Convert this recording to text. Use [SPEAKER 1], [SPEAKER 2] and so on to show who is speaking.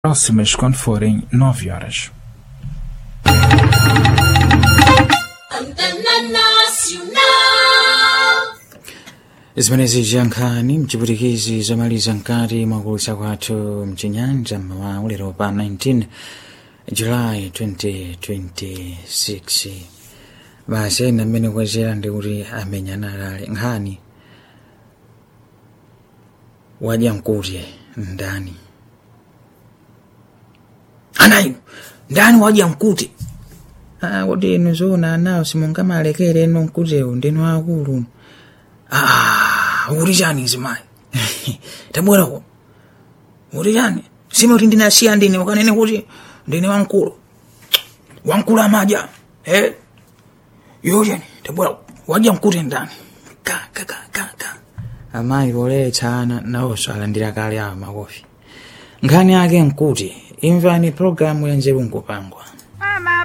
[SPEAKER 1] próximas quando forem nove horas.
[SPEAKER 2] Antena Nacional.
[SPEAKER 3] zimenezi ziyankhani mchipwitikizi zamaliza mkati mwakulutsa kwathu mchinyanja mmawa lero pa 19 julayi 2026 basi ena mmene kwazera ndi kuti amenyana alale nkhani wadya mkuti ndani anayi ndani wadya mkuti ah, kuti inu zoona anawo simungamalekere ino mkutiwu ndinu akulu Ah, uri chani zimayi tabwerako uri chani sime kuti ndinasiya ndine wakanene kuti ndine wamkulu wamkulu amadya eh? iwo chani tabwerako wadya mkuti ndani ka ka ka ka ka amayi poletsa ana nawonso alandira kale awo makofi nkhani yake mkuti imvani programu ya nzeru nkupangwa